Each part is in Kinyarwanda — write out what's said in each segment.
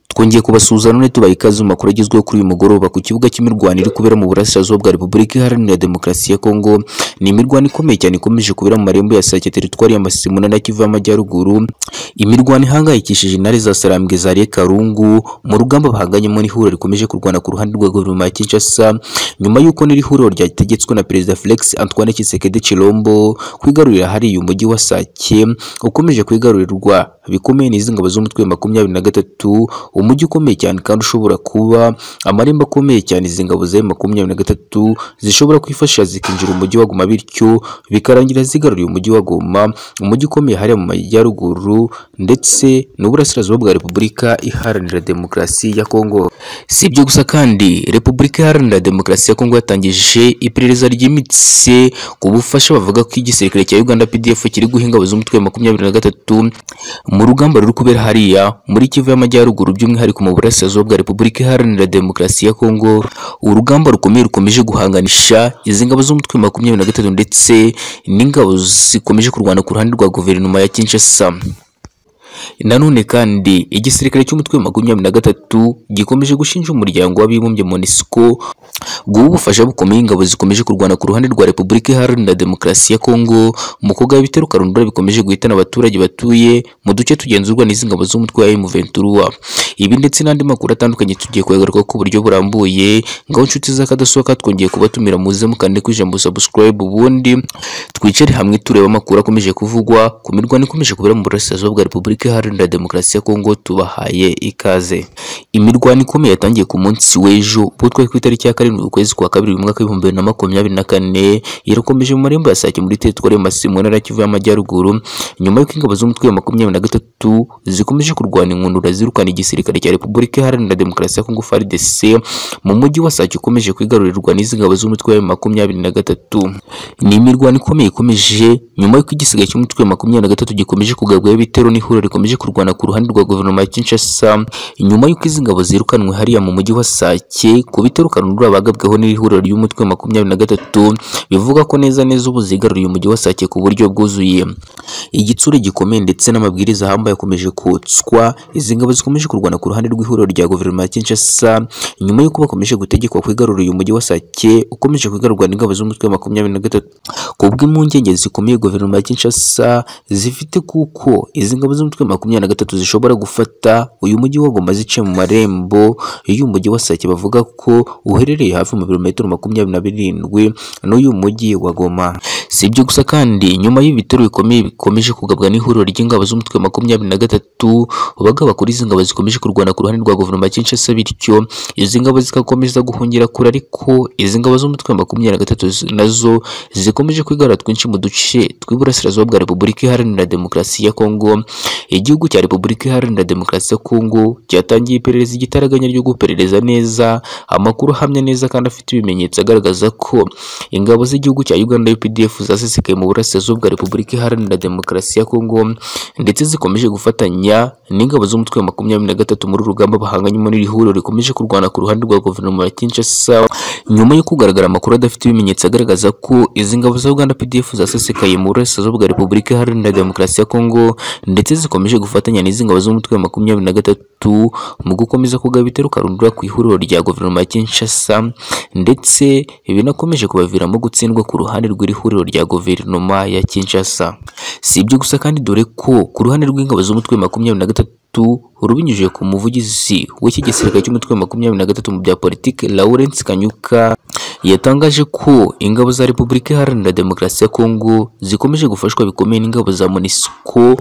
twongeye kubasuhuza none tubaha ikaze mu makuru agezweho kuri uyu mugoroba ku kibuga cy'imirwano iri kubera mu burasirazuba bwa repubulika iharanira demokarasi ya kongo ni imirwano ikomeye cyane ikomeje kubera mu marembo ya sake teritwari ya masisi na kivu y'amajyaruguru imirwano ihangayikishije intare za sarambwe za karungu mu rugamba bahanganyemo n'ihuriro rikomeje kurwana ku ruhande rwa guverinoma ya kinshasa nyuma y'uko n'iri huriro ryategetswe na perezida felix antoine kisekedi chilombo kwigarurira hariya umujyi wa sake ukomeje kwigarurirwa bikomeye n'izi ngabo z'umutwe wa makumyabiri na gatatu umujyi ukomeye cyane kandi ushobora kuba amarembo akomeye cyane izi ngabo za makumyabiri na gatatu zishobora kwifashisha zikinjira umujyi wa Goma bityo bikarangira zigaruriye umujyi wa Goma umujyi ukomeye hariya mu majyaruguru ndetse n'uburasirazuba bwa repubulika iharanira demokarasi ya kongo si ibyo gusa kandi repubulika iharanira demokarasi ya kongo yatangije iperereza ryimitse ku bufasha bavuga ko igisirikare cya uganda pdf kiri guha ingabo z'umutwe wa makumyabiri na gatatu mu rugamba ruri kubera hariya muri kivu y'amajyaruguru by'umwihariko mu burasirazuba bwa repubulika iharanira demokarasi ya kongo urugamba rukomeye rukomeje guhanganisha izi ngabo z'umutwe wa makumyabiri na gatatu ndetse n'ingabo zikomeje kurwana ku ruhande rwa guverinoma ya kinshasa nanone kandi igisirikare cy'umutwe wa makumyabiri na gatatu gikomeje gushinja umuryango w'abibumbye monisco guha ubufasha bukomeye ingabo zikomeje kurwana ku ruhande rwa repubulika iharanira demokarasi ya kongo mu kugaba ibitero karundura bikomeje guhitana abaturage batuye mu duce tugenzurwa n'izi ngabo z'umutwe wa M23 ibi ndetse n'andi makuru atandukanye tugiye kugaruka ku buryo burambuye ngaho inshuti z'akadasohoka twongeye kubatumira muze mukande ku ijambo subscribe ubundi twicare hamwe tureba amakuru akomeje kuvugwa ku mirwano ikomeje kubera mu burasirazuba bwa repubulika iharanira demokarasi ya kongo tubahaye ikaze imirwano ikomeye yatangiye ku munsi w'ejo ubwo twari ku itariki ya karindwi ukwezi kwa kabiri mu mwaka w'ibihumbi bibiri na makumyabiri na kane irakomeje mu marembo ya sake muri teritwari ya masisi mu ntara ya kivu y'amajyaruguru nyuma y'uko ingabo z'umutwe wa makumyabiri na gatatu zikomeje kurwana inkundura zirukana igisirikare cya repubulika iharanira demokarasi ya kongo frdc mu mujyi wa sake ukomeje kwigarurirwa n'izi ngabo z'umutwe wa makumyabiri na gatatu ni imirwano ikomeye ikomeje nyuma y'uko igisigaye cy'umutwe wa makumyabiri na gatatu gikomeje kugabwaho ibitero n'ihuriro rikomeje kurwana ku ruhande rwa guverinoma ya kinshasa nyuma y'uko izi ingabo zirukanwe hariya mu mujyi wa Sake ku bitero karundura bagabweho n'ihuriro ry'umutwe wa makumyabiri na gatatu bivuga ko neza neza ubu zigaruriye umujyi wa Sake ku buryo bwuzuye igitsure gikomeye ndetse n'amabwiriza ahambaye akomeje kotswa izi ngabo zikomeje kurwana ku ruhande rw'ihuriro rya guverinoma ya Kinshasa nyuma y'uko bakomeje gutegekwa kwigarurira uyu mujyi wa Sake ukomeje kwigarurwa n'ingabo z'umutwe wa makumyabiri na gatatu ku bw'impungenge zikomeye guverinoma ya Kinshasa zifite kuko izi ngabo z'umutwe wa makumyabiri na gatatu zishobora gufata uyu mujyi wa Goma zice mu marembo y'umujyi wa Sake bavuga ko uherereye hafi mu birometero makumyabiri na birindwi n'uyu mujyi wa Goma si ibyo gusa kandi nyuma y'ibitero bikomeye bikomeje kugabwa n'ihuriro ry'ingabo z'umutwe wa makumyabiri na gatatu bagaba kuri izi ngabo zikomeje kurwana ku ruhande rwa guverinoma ya Kinshasa bityo izi ngabo zigakomeza guhungira kure ariko izi ngabo z'umutwe wa makumyabiri na gatatu nazo zikomeje kwigarura twinshi mu duce tw'iburasirazuba bwa Repubulika Iharanira Demokarasi ya Kongo igihugu cya Repubulika Iharanira Demokarasi ya Kongo cyatangiye iperereza igitaraganya ryo guperereza neza amakuru ahamya neza kandi afite ibimenyetso agaragaza ko ingabo z'igihugu cya Uganda UPDF zasesekaye mu burasirazuba bwa Repubulika Iharanira Demokarasi ya Kongo ndetse zikomeje gufatanya n'ingabo z'umutwe wa makumyabiri na gatatu muri urugamba bahanganyemo n'iri huriro rikomeje kurwana ku ruhande rwa guverinoma ya Kinshasa nyuma yo kugaragara amakuru adafite ibimenyetso agaragaza ko izi ngabo za Uganda PDF zasesekaye mu burasirazuba bwa Repubulika Iharanira Demokarasi ya Kongo ndetse zikomeje gufatanya n'izi ngabo z'umutwe wa makumyabiri na gatatu mu gukomeza kugaba ibitero karundura ku ihuriro rya guverinoma ya Kinshasa ndetse binakomeje kubaviramo gutsindwa ku ruhande rw'iri huriro rya guverinoma ya Kinshasa si ibyo gusa kandi dore ko ku ruhande rw'ingabo z'umutwe makumyabiri na gatatu rubinyujije ku muvugizi w'iki gisirikare cy'umutwe wa makumyabiri na gatatu mu bya politiki Lawrence Kanyuka yatangaje ko ingabo za Repubulika Iharanira Demokarasi ya Kongo zikomeje gufashwa bikomeye n'ingabo za MONUSCO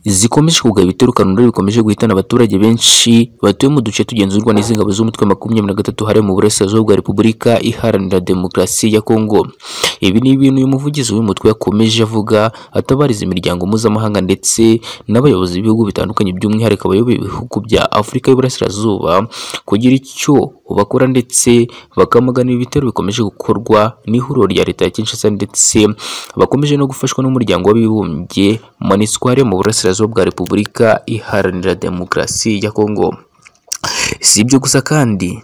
zikomeje kugaba ibitero kanunda bikomeje guhitana abaturage benshi batuye mu duce tugenzurwa n'izi ngabo z'umutwe wa makumyabiri na gatatu hariya mu burasirazuba bwa repubulika iharanira demokarasi ya kongo ibi ni ibintu uyu muvugizi w'umutwe yakomeje avuga atabariza imiryango mpuzamahanga ndetse n'abayobozi b'ibihugu bitandukanye by'umwihariko abayoboye ibihugu bya afurika y'uburasirazuba kugira icyo bakora ndetse bakamagana ibitero bikomeje gukorwa n'ihuriro rya leta ya kinshasa ndetse bakomeje no gufashwa n'umuryango w'abibumbye monisco hariya mu burasirazuba burasirazuba bwa repubulika iharanira demokarasi ya kongo si ibyo gusa kandi